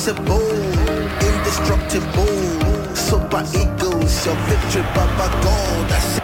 invincible, indestructible. Super eagles, your victory, Baba God. That's it.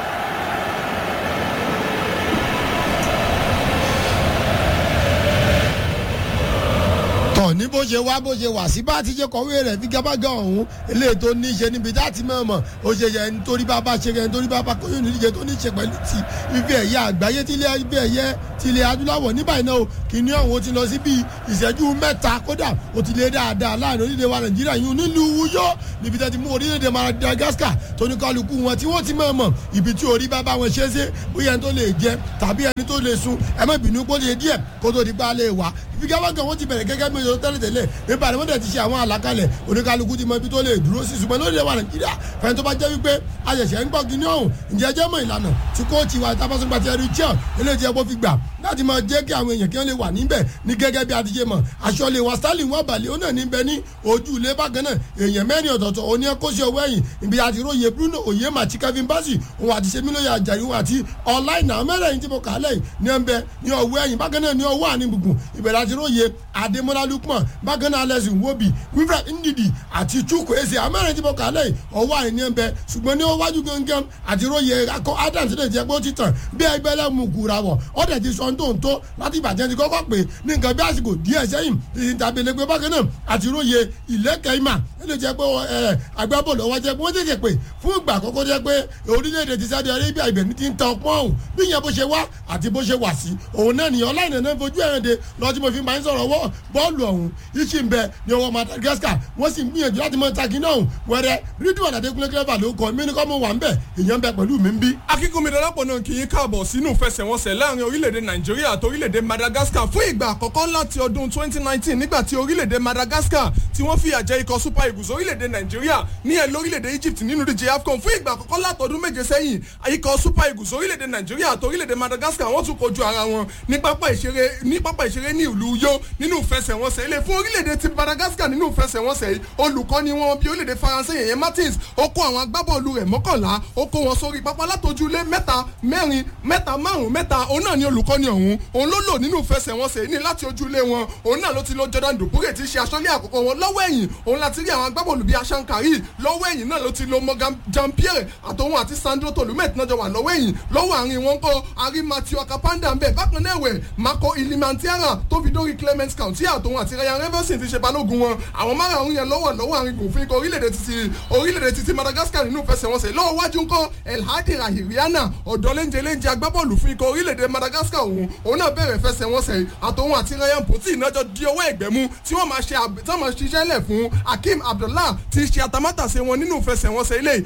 tọ̀ ní bó ṣe wá bó ṣe wà sí bá ti ṣe kọ̀wé rẹ̀ fi gábàgà ọ̀hún eléyìí tó ní í ṣe níbi tá a ti mọ̀ mọ̀ ó ṣe yẹ nítorí bàbá ṣe yẹ nítorí bàbá kóyún nídíje tó ní í ṣe pẹ̀lú ti ife ẹ̀yẹ àgbáyé tí ilé ife ẹ̀yẹ ti ilẹ̀ adúláwọ̀ ní báyìí náà o kìíní ọ̀hún ó ti lọ sí bíi ìṣẹ́jú mẹ́ta kódà ó ti lé dáadáa láàrin orílẹ̀ wa nàìjíríà yìí nílùú wúyọ́ níbi tẹ́ ti mú orílẹ̀-èdè madagascar tó ní kálukú wọn tí wọ́n ti mọ̀ mọ̀ ibi tí orí bàbá wọn ṣe é ṣe bóyá ẹni tó lè jẹ tàbí ẹni tó lè sun ẹ má bínú kó lè díẹ̀ kó tó di pa lè wá ìfigagbágan wọn ti bẹ̀rẹ̀ gẹ́gẹ́ bí oṣù tẹ́lẹ̀ tẹ́lẹ̀ nípa àdéhùn tẹ̀ ti ṣe àwọn àlàkalẹ̀ oníkálukú ti mọ ibi tó lè dúró sí ṣùgbọ́n lórí ẹ̀wà nàìjíríà fẹ́ni tó bá jẹ́ wípé àṣẹ̀ṣẹ̀ ń gbọ́ kíní ọ̀hún ǹjẹ́ jẹ́ mọ̀ ìlànà tí kóòtù wa tábàṣọ́gbà ti ẹrú jẹ́ eléyìí tí ẹ bó fi gbà láti máa jẹ́ kí àwọn èèyàn kí wọ́n lè wà níbẹ̀ ní gẹ́gẹ́ bí a ti ṣe mọ̀ aṣọ lè wá stanley wọn balẹ̀ ó náà níbẹ̀ ní ojú ilé bákan náà èèyàn mẹ́rin ọ̀tọ̀ọ̀tọ̀ òní ẹ̀kọ́ sí ọwọ́ ẹ̀yìn ibi àti róye bruno oyè màtí kevin bassey òun àti semiloye ajayi òun àti ọláìnà mẹ́rẹ̀ẹ̀rin tí mo kà á lẹ́yìn ní ẹ̀ńbẹ́ ní ọwọ́ ẹ̀yìn bákan náà ní ọwọ́ àní gbùngbùn ìbẹ̀rẹ̀ àti róye adémọlá lukman bákan náà alẹ́sì nwobi wilfred ndidi àti chukwu eze amẹ́rin tí mo kà á lẹ́yìn ọwọ́ àní ní ẹ̀ńbẹ́ ṣùgbọ́n ní ọwájú gangan àti róye akọ adams lè jẹ́ pé ó ti tàn bí ẹgbẹ́ lẹ́mú kura wọ̀ ọ̀dẹ̀ ti sọ tó ń tó láti ìbàjẹ́ ti kọ́kọ́ pé ní nǹkan bí àsìkò díẹ̀ sẹ́yìn ti tàbí ẹlẹgbẹ́ bákan náà àti róye ìlẹ́kẹ̀ ìmà ẹlẹ́ jẹ́ pé agbábọ́ọ̀lù ọwọ́ jẹ́ pé wọ́n tètè pé fún ìgbà àkọ́kọ́ jẹ́ pé orílẹ̀-èdè ti Saudi Arabia ibẹ̀ ní ti ń tan ọpọ́n ọ̀hún bí ìyẹn bó ṣe wá àti bó ṣe wà sí òun náà nìyẹn ọláìnà náà fojú ẹ̀rìn de lọ́ọ́ tí mo fi máa ń sọ̀rọ̀ wọ́ bọ́ọ̀lù ọ̀hún iṣì ń bẹ ní ọwọ́ Madagascar wọ́n sì ń gbìyànjú láti mọ taki náà wẹ́rẹ́ rídùn àdàdékúnlé clever ló kọ́ mí ní kọ́ mọ̀ wà ń bẹ̀ ìyẹn ń bẹ pẹ̀lú mi ń bí. akínkùnmi dọ́lápọ̀ náà kì í káàbọ̀ sínú ìfẹsẹ̀wọnsẹ̀ láàrin orílẹ̀-èdè nàìjíríà àti orílẹ̀-èdè madagascar fún ìgbà àkọ́kọ́ láti ọdún 2019 nígbà tí orílẹ̀-èdè madagascar tí wọ́n fìyà jẹ ikọ̀ super eagles orílẹ̀-èdè nàìjíríà ní ẹ̀ lórílẹ̀-èdè egypt nínú díje afcon fún ìgbà àkọ́kọ́ látọdún méje sẹ́yìn ikọ̀ super eagles orílẹ̀-èdè nàìjíríà àti orílẹ̀-èdè madagascar wọ́n tún kojú ara wọn ní pápá ìṣeré ní pápá ìṣeré ní ìlú uyo nínú ìfẹsẹ̀wọnsẹ̀ ilé fún orílẹ̀-èdè ti madagascar nínú ìfẹsẹ̀wọnsẹ̀ yìí olùkọ́ni wọn bí orílẹ̀-èdè faransé yẹn martins ó kó àwọn agbábọ́ọ̀lù rẹ̀ mọ́kànlá ó kó wọn sórí pápá látọjúlé mẹ́ta mẹ́rin mẹ́ta márùn mẹ́ta òun náà ni olùkọ́ni ọ̀hún òun ló lò nínú ìfẹsẹ̀wọnsẹ̀ ní láti ojúlé wọn òun náà ló ti lo Jordan Dupure tí í ṣe aṣọ́lé àkọ́kọ́ wọn lọ́wọ́ ẹ̀yìn òun láti rí àwọn agbábọ́ọ̀lù bíi Ashankari lọ́wọ́ ẹ̀yìn náà ló ti lo Morgan Jean-Pierre àtòun àti Sandro Tolumet náà jọ wà lọ́wọ́ ẹ̀yìn lọ́wọ́ àárín wọn kọ́ ari Matthew Akapanda ń bẹ̀ bákan náà ẹ̀wẹ̀ Marco Ilimantiara tó fi dórí Clement County àtòun àti Ryan Reverson ti ṣe balógun wọn àwọn márùn-ún yẹn lọ́wọ́ lọ́wọ́ àárín gòfin ikọ̀ orílẹ̀-èdè títí orílẹ̀-èdè títí Madagascar nínú ìfẹsẹ̀wọnsẹ̀ lọ́wọ́ wájú ńkọ́ Elhadi Rahiriana ọ̀dọ́ léńjẹ léńjẹ agbábọ́ọ̀lù fún ikọ̀ orílẹ̀-èdè Madagascar òun òun náà bẹ̀rẹ̀ fẹsẹ̀wọnsẹ̀ àtòun àti Ryan Poti ìnájọ́ di ọwọ́ ẹ̀gbẹ́ mú tí wọ́n máa ṣe tí wọ́n máa ṣiṣẹ́ lẹ̀ fún Hakeem Abdullah tí í ṣe atamátàsé wọn nínú ìfẹsẹ̀wọnsẹ̀ ilé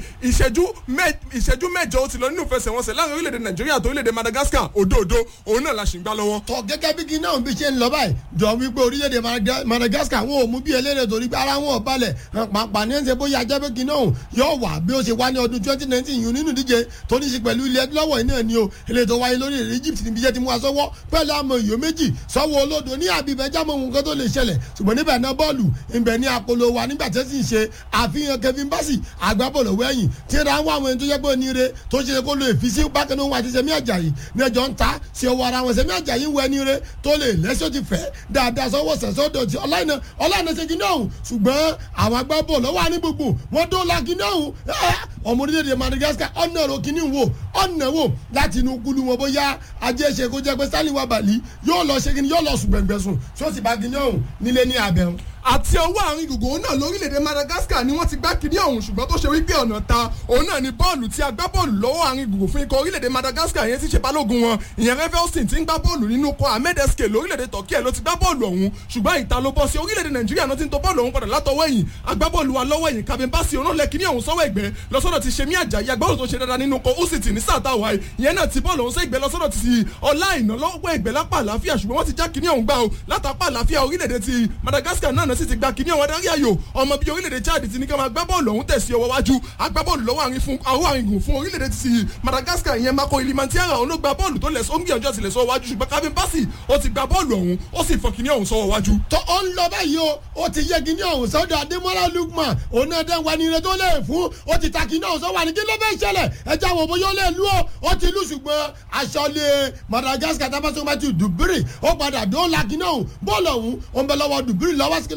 ìṣẹ́jú mẹ́jọ ó ti lọ nínú ìfẹsẹ̀wọnsẹ̀ láàrin orílẹ̀-èdè Nàìjíríà àti orílẹ̀-èdè Madagascar òdòdó òun náà la ṣì ń gbá lọ́wọ́. tọ gẹ́gẹ́ bí kí náà bí ṣe ń lọ báyìí jọ wípé orílẹ̀-èdè Madagascar wọn ò mú bí eléyìí torí pé ara wọn ò balẹ̀ pàápàá ní ẹ̀sẹ̀ bóyá ajá pé kí náà yóò wà bí ó ṣe wá ní ọdún twenty nineteen yìí nínú ìdíje tó ní í ṣe pẹ̀lú ilẹ̀ adúláwọ̀ náà ni o eléyìí tó wáyé lórí èdè Egypt níbi iṣẹ́ ti mú aṣọ́wọ́ pẹ̀lú àmọ́ ìyó méjì sọ́wọ́ olódo ní àbíbẹ̀ jámọ̀ ohun kan tó lè ṣẹlẹ̀ ṣùgbọ́n níbẹ̀ náà bọ́ọ̀lù ìbẹ̀ ní apolo wa nígbà tí ó sì ń ṣe àfihàn Kevin Bassey agbábọ́ọ̀lù wẹ̀yìn tí ó dáhùn àwọn ẹni tó yẹ pé oníire tó ṣe kó lo ìfisí bákan náà àti Sẹ́mi Àjàyí ní ẹjọ́ ń ta sí ọwọ́ ara wọn Sẹ́mi Àjàyí ń wọ ẹni rẹ tó lè lẹ́sọ̀ ti fẹ́ dáadáa sọ́wọ́ sẹ̀sọ́dọ̀ tí ọláìnà ọláìnà ṣe kíní ọ̀hún ṣùgbọ́n àwọn agbábọ́ọ̀lù wà ní gbogbo wọn tó la kíní ọ̀hún ọmọ orílẹ̀-èdè Madagascar ọ̀nà ro kíní wò ọ̀nà wò láti inú kúlù wọn bóyá ajé ṣe kó jẹ́ pé Stanley Wabali yóò lọ ṣe kíní yóò lọ sùn gbẹ̀ngbẹ̀sùn tí ó sì bá kíní ọ̀hún nílé ní abẹ́hùn àti ọwọ́ àárín gbùngbùn náà lórílẹ̀‐èdè Madagascar ni wọ́n ti gbá kiri ọ̀hún ṣùgbọ́n tó ṣe wípé ọ̀nà ta òun náà ni bọ́ọ̀lù tí a gbá bọ́ọ̀lù lọ́wọ́ àárín gbùngbùn fún ikọ̀ orílẹ̀‐èdè Madagascar yẹn ti ṣe balógun wọn ìyẹn Revelson ti ń gbá bọ́ọ̀lù nínú ikọ̀ Ahmed Eske lórílẹ̀‐èdè Turkey ló ti gbá bọ́ọ̀lù ọ̀hún ṣùgbọ́n ìta ló bọ́ sí orílẹ̀‐èdè Nàìjíríà náà ti ń tọ́ bọ́ọ̀lù ọ̀hún padà látọwọ́ ẹ̀yìn agbábọ́ọ̀lù wa lọ́wọ́ ẹ̀yìn Kevin Bassey òun lẹ kíní ọ̀hún sọ́wọ́ ẹ̀gbẹ́ lọ́sọ́dọ̀ ti Sẹ́mi Àjàyí agbábọ́ọ̀lù tó ṣe dáadáa nínú ikọ̀ Usiti ní sáà táwa ìyẹn náà ti bọ́ọ̀lù ọ̀hún sẹ́ ìgbẹ́ lọ́sọ́dọ̀ ti ọlá ìná lọ́wọ́ ẹ̀gbẹ́ lápá àlàáfíà ṣùgbọ́n wọ́n ti já kíní ọ̀hún gbá o látàpá àlàáfíà orílẹ̀-èdè ti Madagascar náà sì ti gba kíní ọ̀hún adarí ayò ọmọ bíi orílẹ̀-èdè Chad ti ní ká máa gbá bọ́ọ̀lù ọ̀hún tẹ̀sí ọwọ́ wájú agbábọ́ọ̀lù lọ́wọ́ àárín fún àwọn àrìngùn fún orílẹ̀-èdè ti Madagascar ìyẹn Marco Ilimantiara òun ló gba bọ́ọ̀lù tó lẹ̀ sọ ń gbìyànjú àti lẹ̀ sọ wájú ṣùgbọ́n Kevin Bassey ó ti gba bọ́ọ̀lù ọ̀hún ó sì fọ kíní ọ̀hún sọ́wọ́ wájú. tó ó ń lọ báyìí o ó ti yẹ kíní ọ̀hún sọ́dọ̀ Adémọ́lá Lukman òun náà dẹ́n wa ní ire tó lè fún ó ti ta kíní ọ̀hún sọ́wọ́ àní kí ló fẹ́ ṣẹlẹ̀ ẹja wo bóyá ó lè lú ọ ó ti lù ṣùgbọ́n aṣọ́lé Madagascar tábàtúmọ̀ ti dùbírì ó padà dóòlà kíní ọ̀hún bọ́ọ̀lù ọ̀hún ó ń bẹ lọ́wọ́ dùbírì lọ́wọ́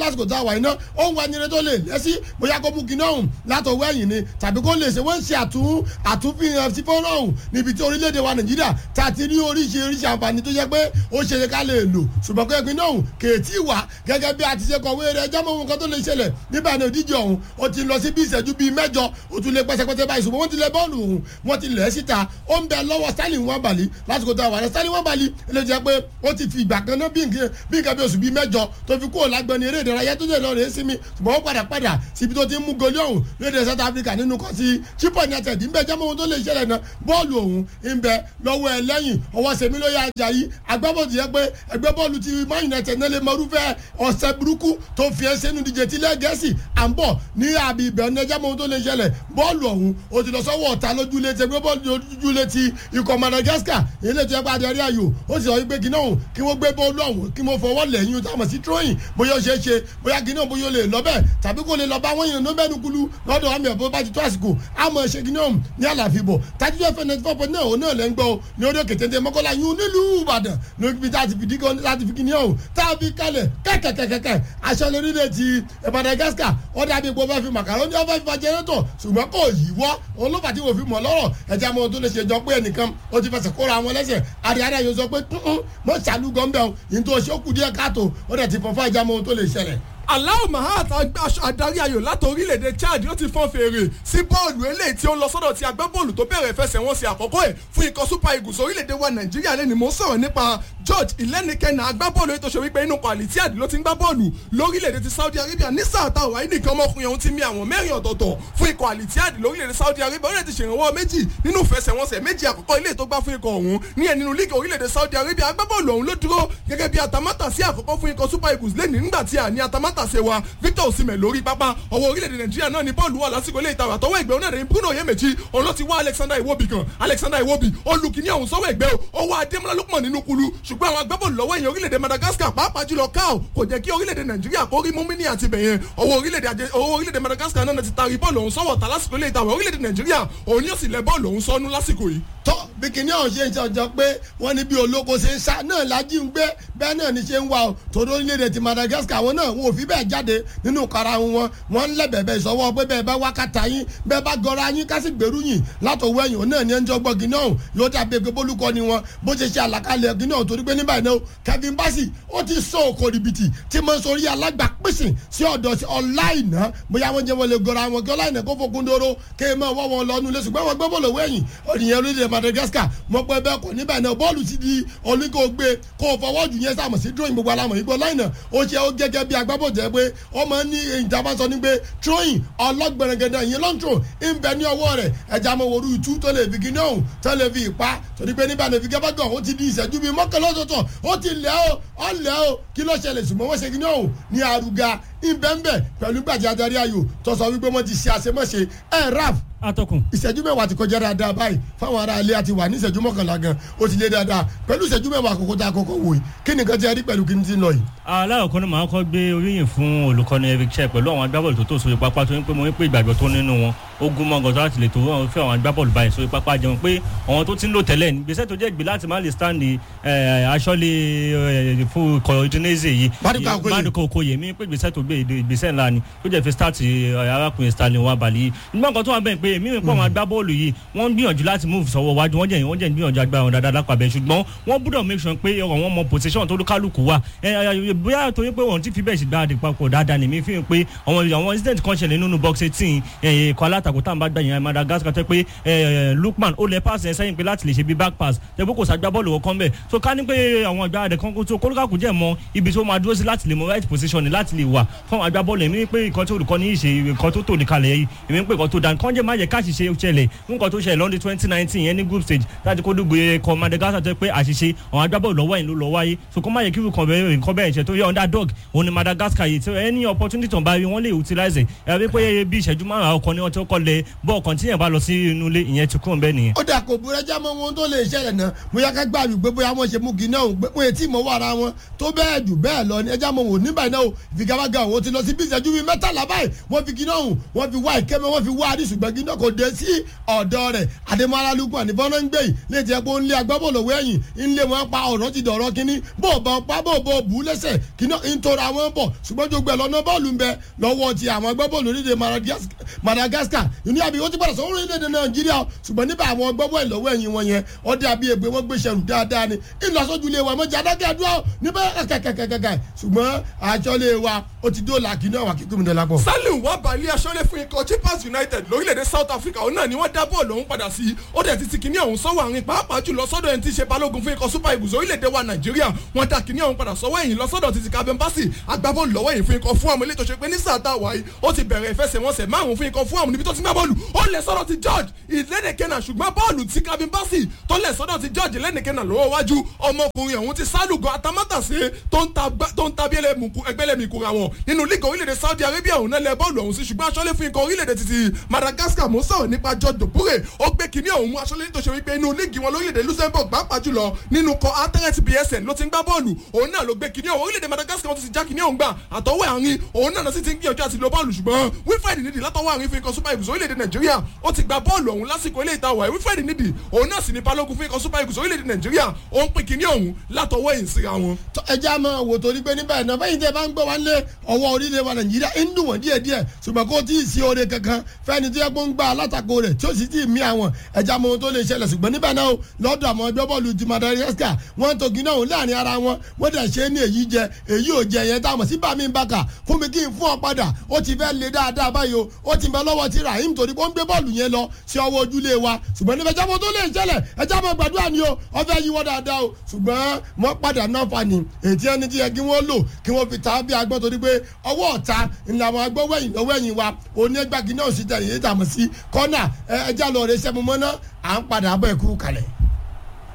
lásìkò tá a wà iná ó ń wá ẹni tó lè lẹ́sí bóyá kó mú kiná ọ̀hún látọwọ́ ẹ̀yìn ni tàbí kó lè ṣe wọ́n ń ṣe àtún àtúnfihàn sí fọ́nrán ọ̀hún níbi tí orílẹ̀-èdè wa nàìjíríà tá a ti rí oríṣiríṣi àǹfààní tó jẹ́ pé ó ṣe é ká lè lò ṣùgbọ́n kó ẹgbẹ́ náà ọ̀hún kèétí wà gẹ́gẹ́ bí a ti ṣe kọ̀wé rẹ̀ ẹjọ́ mọ́ ohun kan tó lè ṣẹlẹ̀ nígbà ní òdíje ọ̀hún ó ti lọ sí bí ìṣẹ́jú bíi mẹ́jọ ó tún lé pẹ́sẹ́pẹ́sẹ́ báyìí ṣùgbọ́n wọ́n ti lẹ bọ́ọ̀lù ọ̀hún wọ́n ti lẹ̀ ẹ́ síta ó ń bẹ lọ́wọ́ stanley wambali lásìkò tó wà ní stanley wambali ilé jẹ́ pé ó ti fi ìgbà kan náà bí nǹkan bí nǹkan bí oṣù bíi mẹ́jọ tó fi kúrò lágbọ́ni eré ìdárayá tó lè lọ rèé sí mi ṣùgbọ́n ó padà padà síbi tó ti ń mú goli ọ̀hún lóde south africa nínú kan sí chipon united ń bẹ jẹ́mọ́ ohun tó lè ṣẹlẹ̀ náà bọ́ọ̀lù ọ̀hún ń bẹ lọ́wọ́ ẹ lẹ́yìn ọwọ́ sèmi ló yá ajá yìí agbábọ́ọ̀lù yẹ pé ẹgbẹ́ bọ́ọ̀lù ti man united náà lè mọrúfẹ́ ọ̀sẹ̀ burúkú tó fi ẹ́ sẹ́nu díje tí lẹ́gẹ̀ẹ́sì à ń bọ̀ ní àbí ibẹ̀ ní ẹjẹ́ mọ́ ohun tó lè ṣẹlẹ̀ bọ́ọ̀lù ọ̀hún ó ti lọ sọ́wọ́ ọ̀tá lójúlé ti ẹgbẹ́ bọ́ọ̀lù lójúlé ti ikọ̀ madagascar ilé tó yẹ pé adarí ayò ó sì sọ wípé kí náà kí wọ́n gbé bọ́ọ̀lù ọ̀hún kí wọ́n fọwọ́ lẹ́yìn táwọn sí tróyìn bóyá ó ṣeé ṣe bóyá kí náà bóyá ó lè lọ bẹ́ẹ̀ tàbí kó lè lọ bá wọ́n yàn ló mẹ́nu kulu lọ́dọ̀ àmì ẹ̀bọ́ bá ti tó àsìkò àmọ́ ṣe kí náà ní àlàfíbọ̀ tájú ẹ̀fẹ̀ ninety four point nine òun náà lẹ́ ń gbọ́ ní orí òkè téńté mọ́kànlá yún nílùú ìbàdàn níbi tá a ti fi dígọ́ láti fi kíní ọ̀hún tá a fi kalẹ̀ kẹ́kẹ́kẹ́kẹ́ aṣọ lórílẹ̀ ti madagascar ó dàbí ipò fẹ́ fi màkàrónì ó fẹ́ fi fa jẹ́rẹ́tọ̀ ṣùgbọ́n kò yíwọ́ olófà tí wò fi mọ̀ lọ́rọ̀ ẹ̀jẹ̀ àwọn tó lè ṣe jọ pé ẹnìkan ó ti fẹsẹ̀ kóra wọn lẹ́sẹ̀ àríyára yóò sọ pé mọ̀ ṣàlù gọ́ńbẹ̀ ọ̀hún yìí tó ṣe ó kù díẹ̀ káàtó ó dẹ̀ ti fọ́n fún ẹ̀jẹ̀ àwọn tó lè ṣẹlẹ̀ aláwọ̀ mahat adarí ayò láti orílẹ̀-èdè chad ó ti fọ́n fèrè sí bọ́ọ̀lù eléyìí tí ó ń lọ sọ́dọ̀ ti agbábọ́ọ̀lù tó bẹ̀rẹ̀ ìfẹsẹ̀wọnsẹ̀ àkọ́kọ́ ẹ̀ fún ikọ̀ super eagles orílẹ̀-èdè wa nàìjíríà lẹ́ni mò ń sọ̀rọ̀ nípa george ìlẹ́nikẹ́nà agbábọ́ọ̀lù ètò ìṣòwò inú kwalitiad ló ti ń gbá bọ́ọ̀lù lórílẹ̀-èdè ti saudi arabia ní sáà táwọn wáyé nìkan ọmọkùnrin ọ̀hún ti mi àwọn mẹ́rin ọ̀tọ̀ọ̀tọ̀ fún ikọ̀ alitiad lórílẹ̀-èdè saudi arabia ó lè ti ṣèrànwọ́ méjì nínú ìfẹsẹ̀wọnsẹ̀ méjì àkọ́kọ́ ilé tó gbá fún ikọ̀ ọ̀hún ní ẹ̀ nínú líìgì orílẹ̀-èdè saudi arabia agbábọ́ọ̀lù ọ̀hún ló dúró gẹ́gẹ́ bí atamátàsí àkọ́kọ́ fún ikọ̀ super eagles lẹ́ni nígbà tí a ní atamátàsí wa victor osimhen lórí pápá ọwọ́ orílẹ̀-èdè nàìjíríà náà ní bọ́ọ̀lù wà lásìkò ilé ìtawà tọwọ́ ẹgbẹ́ onáà ní bruno yemechi òun ló ti wá alexander iwobi kan alexander iwobi olùkíní ọ̀hún sọ́wọ́ ẹgbẹ́ o ọwọ́ adémọlá lókùmọ̀ nínú kulu ṣùgbọ́n àwọn agbábọ́ọ̀lù lọ́wọ́ èèyàn orílẹ̀-èdè madagascar pàápàá jùlọ káò kò jẹ́ kí orílẹ̀-èdè nàìjíríà kó rí múmíní àti bẹ̀yẹn ọwọ́ orílẹ̀-èdè madagascar náà ti taari bọ́ọ̀lù ọ̀hún sọ́wọ́ ta lásìkò ilé ìtawà orílẹ̀-èdè nàìjíríà òun yóò sì lẹ bọ́ọ̀lù ọ̀hún sọ́nú lásìkò yìí tọ́ bí kìnìún ọ̀hún ṣe ń ṣọjọ́ pé wọ́n ní bí olóko ṣe ń sá náà lájí ń gbé bẹ́ẹ̀ náà ní ṣe ń wá o tòdó orílẹ̀-èdè ti madagascar àwọn náà wọn ò fi bẹ́ẹ̀ jáde nínú kara wọn wọ́n ń lẹ́bẹ̀ẹ́bẹ́ ìsọwọ́ pé bẹ́ẹ̀ bá wákàtà yín bẹ́ẹ̀ bá gọra yín ká sì gbèrú yín látọwọ́ ẹ̀yìn òun náà ní ẹnjọ́ gbọ́ kìnìún ọ̀hún yóò dàbí pé bólúkọ ni wọn bó ṣe ṣe àlàkalẹ̀ kìnìún ọ̀hún torí pé nígbà yẹn kevin bassey ó ti sọ òkò rìbìtì tí mo ń sori alágbàpèsè sí ọ̀dọ̀ sí ọláìná bóyá wọ́n jẹ́ wọn lè gọra wọn kí ọláìná kó fokun dóró kéèmọ̀ wọ́n wọn lọ́nu lé ṣùgbọ́n wọn gbé bọ́ọ̀lù wẹ̀yìn ònìyàn orílẹ̀ madagascar mọ̀ pé bẹ́ẹ̀ kọ́ níbẹ̀ náà bọ́ọ̀lù ti di oníkó gbé kó o fọwọ́ jù yẹn sàmọ̀ sí drawing gbogbo alamọ̀ ìgbọ́ láìnà ó ṣe ó gẹ́gẹ́ bí agbábọ̀ jẹ́ pé ó máa ń ní ìjàmbá sọ ní pé throwing ọlọ́gbẹ̀rẹ̀gẹ̀dẹ̀ ìyẹn long throw ń bẹ ní ọwọ́ rẹ̀ ẹja mọ̀ wòrú ìtú tó lè fi kíní ọ̀hún tó lè fi ìpa torí pé níbẹ̀ ní fi gẹ́gẹ́ gan ó ti di ìṣẹ́jú bíi mọ́kànlá ọ̀tọ̀ọ̀tọ̀ ó ti lẹ́ o ó lẹ́ o kí ló ṣẹlẹ̀ ṣùgbọ́n wọ́n ṣe kíní ọ̀hún ní àrùgà ìbẹ́ńbẹ́ pẹ̀lú gbàjẹ́ adarí ayò tó sọ wípé wọ́n ti ṣe àṣemáṣe ẹ̀ raf atọ́kùn. ìṣẹ́jú mẹ́wàá ti kọjá dáadáa báyìí fáwọn ará ilé àti wà ní ìṣẹ́jú mọ́kànlá gan ó ti lé dáadáa pẹ̀lú ìṣẹ́jú mẹ́wàá àkókò tá a kọ́kọ́ wò yìí kí nìkan ti rí pẹ̀lú kí n ti lọ yìí. aláwọ̀kọ́ ni màá kọ́ gbé oríyìn fún olùkọ́ni eric chẹ́ pẹ̀lú àwọn agbábọ́ọ̀lù tó tó sórí pápá tó ń pé mo ń pè ìgbàgbọ́ tó nínú wọn ó gún mọ́ gọ́tọ́ láti lè tó wọn fẹ́ àwọn agbábọ́ọ̀lù báyìí sórí pápá jẹun pé àwọn tó ti ń lò tẹ́lẹ̀ ní gbèsè tó jẹ́ ìgbé láti má lè stand aṣọ́lé fún kọ́ọ̀dínẹ́sì yìí Maduka Okoye mi pé gbèsè tó gbé ìgbésẹ̀ ńlá ni tó jẹ́ fi start arákùnrin Stanley Nwabali yìí nígbà kan tó wà bẹ́ẹ̀ pé èmi rìn pọ̀ àwọn agbábọ́ọ̀lù yìí wọ́n ń gbìyànjú láti move sọ́wọ́ wájú wọ́n jẹ́ wọ́n jẹ́ gbìyànjú agbára wọn dáadáa lápá bẹ́ẹ̀ ṣùgbọ́n wọ́n gbọ́dọ̀ make sure pé ọ̀rọ̀ wọn mọ position tó kálukú wà bóyá torí pé wọ́n ti fi bẹ́ẹ̀ sì gbáradì papọ̀ dáadáa nìmi fi hàn pé àwọn àwọn incident kan ṣẹlẹ̀ nínú box eighteen ẹ̀kọ́ alátakò tá à ń bá gbà yẹn Madagascar tẹ́ pé Lukman ó lẹ pass ẹ̀ sẹ́yìn pé láti lè ṣe bí back pass tẹ́ pé kò sá gbábọ́ọ̀lù wọn kán bẹ́ẹ̀ so ká ní pé àwọn agbáradì kan tó kólúkàkù jẹ́ mọ ibi tó máa dúró sí láti lè mọ right position láti lè wà fún àwọn agbábọ́ọ̀lù èmi pé nǹkan tó olùkọ́ ní ìṣe nǹkan tó tò ní kalẹ̀ yìí èmi pé nǹkan tó dáa nǹkan jẹ́ má jẹ́ káṣíṣe ṣẹlẹ̀ nǹkan tó ṣẹlẹ̀ lọ́dún twenty nineteen yẹn ní group stage láti kó dùgbò ẹ̀kọ́ Madagascar tó pé àṣìṣe àwọn agbábọ́ọ̀lù lọ́wọ́ yìí ló lọ́ wáyé so kó má yẹ kí nǹkan bẹ́ẹ̀ nǹkan bẹ́ẹ̀ ṣe tó yẹ underdog òun ni Madagascar yìí tí any opportunity tó ń bá rí wọ́n lè utilize ẹ̀ ẹ̀ pé bí ìṣẹ́jú márùn-ún ọkọ̀ ni wọ́n ti kọ́ lẹ bọ́ọ̀ kan tí yẹn bá lọ sí inú ilé ìyẹn ti kúrò bẹ́ẹ̀ nìyẹn. ó dà kò burẹ́jà mọ́ ohun tó lè ṣẹlẹ̀ náà bóyá ká gbà wípé bóyá wọ́n ṣe mú kí náà pé wọ́n etí ìmọ̀ wà ara wọn tó bẹ́ẹ̀ jù bẹ́ẹ̀ lọ ní ẹja mọ̀ wò nígbà náà ìfigagbága òun ti lọ sí bí ìṣẹ́jú bíi mẹ́tàlá báyìí wọ́n fi kí náà wọ́n fi wá ìkẹ́mẹ́ wọ́n fi wá àdìsùgbẹ́gí náà náà kò dé sí ọ̀dọ́ rẹ̀ àdèmọ́lá lukman ní fọ́nà ń gbé yìí lè jẹ́ pé ó ń lé agbábọ́ọ̀lù wẹ̀yìn ń lé wọn pa ọ̀rọ̀ ti dọ̀rọ̀ kínní bó bọ̀ pa bó bọ̀ bù ú lẹ́sẹ̀ kíná ń tora wọn bọ̀ ṣùgbọ́n tó gbẹ lọ́nà bọ́ọ̀lù ń bẹ lọ́wọ́ ti àwọn agbábọ́ọ̀lù orílẹ̀ madagascar ìní àbí ó ti padà sọ orílẹ̀-èdè nàìjíríà ṣùgbọ́n níbà àwọn agbábọ́ọ̀lù lọ́wọ́ ẹ̀yìn wọn yẹn ọdẹ àbí ègbé wọn gbé ṣẹrù dáadáa ni ìlọsọjúlé wa mọ̀jà adákẹ́dúrà níbẹ̀ kẹ̀kẹ̀kẹ̀kẹ̀ ṣùgbọ́n àjọlé wa ó ti dóòlà kí náà wà kí gómìnà lápò. salim wà balẹ̀ aṣọ́lé fún ikọ̀ chippers united lórílẹ̀‐èdè south africa òun náà ni wọ́n dá bọ́ọ̀lù ọ̀hún padà sí ó dẹ̀ ti ti kíní ọ̀hún sọ́wọ́ àárín pàápàá jùlọ sọ́dọ̀ ẹni tí í ṣe balógun fún ikọ̀ super eagles orílẹ̀‐èdè wa nàìjíríà wọ́n dá kíní ọ̀hún padà sọ́wọ́ ẹ̀yìn lọ sọ́dọ̀ títí kabin basi agbábọ́ọ̀lù lọ́wọ́ ẹ̀yìn fún ikọ̀ fún àmọ́ ilé tó ṣe pé ní sáà tá a wà yìí ó ti bẹ̀rẹ̀ ìfẹsẹ̀wọnsẹ̀ márùn-ún fún ikọ̀ fún àmọ́ níbi tó ti gbá bọ́ọ̀lù ó lẹ̀ sọ́dọ̀ ti george ìlédèkẹ́nà ṣùgbọ́n bọ́ọ̀lù tí kabin basi tó lẹ̀ sọ́dọ̀ ti george ìlédèkẹ́nà lọ́wọ́ wájú ọmọkùnrin ọ̀hún ti sálùgọ́ atamátàsé tó ń ta ẹgbẹ́lẹ́mìkura wọn nínú lígà orílẹ̀-èdè saudi arabia òun náà lẹ bọ́ọ̀lù ọ̀hún sí ṣùgbọ́n aṣọ́lé fún ikọ̀ orílẹ̀-èdè títí madagascar mò ń sọ̀rọ̀ nípa george dobure ó gbé kínní ọ̀hún mú aṣọ́lé tó ṣe wípé inú lígì wọn lórílẹ̀-èdè luxembourg pàápàá jùlọ nínú kọ atẹ́rẹ́t bsn ló ti ń gbá bọ́ọ̀lù òun náà ló gbé kínní ọ̀hún orílẹ̀-èdè madagascar wọn ti já kínní ọ̀hún gbà àtọwọ́ àárín òun náà sì ti ń gbìyànjú àti lo bọ́ọ̀lù ṣùgbọ́n wilfred nídìí látọwọ́ àárín fún ikọ̀ super eagles orílẹ̀-èdè nàìjíríà ó ti gba bọ́ọ̀lù ọ̀hún lásìkò ilé ìtawà wilfred nídìí òun náà sì ní balógun fún ikọ̀ super eagles orílẹ̀-èdè nàìjíríà ó ń pín kínní ọ̀hún látọwọ́ èyí síra wọn. ẹ já máa wò torí pé níbẹ̀ náà fẹ́yìntì ẹ bá ń gbọ́ wá lé ọwọ́ orílẹ̀ wa nàìjíríà ń dùn wọ́n díẹ̀ díẹ̀ ṣùgbọ́n kó tí ì sí oore kankan fẹ́ni tó yẹ kó ń gba alátakò rẹ̀ tí ó sì ti mí àwọn ẹja mọ ohun tó lè ṣẹlẹ̀ ṣùgbọ́n níbẹ̀ náà lọ́dọ̀ àwọn ẹgbẹ́ bọ́ọ̀lù ti madagascar wọ́n tó gíná òun láàrin ara wọn wọ́n dẹ̀ ṣe é ní èyí jẹ èyí ò jẹ yẹn táwọn sí bàmí bàkà fún mi kí n fún ọ padà ó ti fẹ́ le dáadáa báyìí o ó ti bẹ lọ́wọ́ ti rahim torí pé ó ń gbé bọ́ọ̀lù yẹn lọ sí ọwọ́ ojúlé wa ṣùgbọ́n níbẹ̀ jábọ̀ tó lè ṣẹlẹ̀ ẹja mọ gbàdúrà ni o ọ fẹ́ yíwọ́ dáadáa o ṣùgbọ́n wọ́n padà náà fa ni ètí ẹni tí yẹ kí wọ́n lò kí wọ́n fi ta bí agbọ́n torí pé ọwọ́ ọ̀ta ńlá àwọn agbọ́wẹ́yìn lọ́wọ́yìn wa onígbàgì náà sì tẹ̀lé yìí tàmọ̀ sí kọ́nà ẹja lọ rẹ sẹ́mu mọ́ná à ń padà bọ̀ ẹ̀kú kalẹ̀.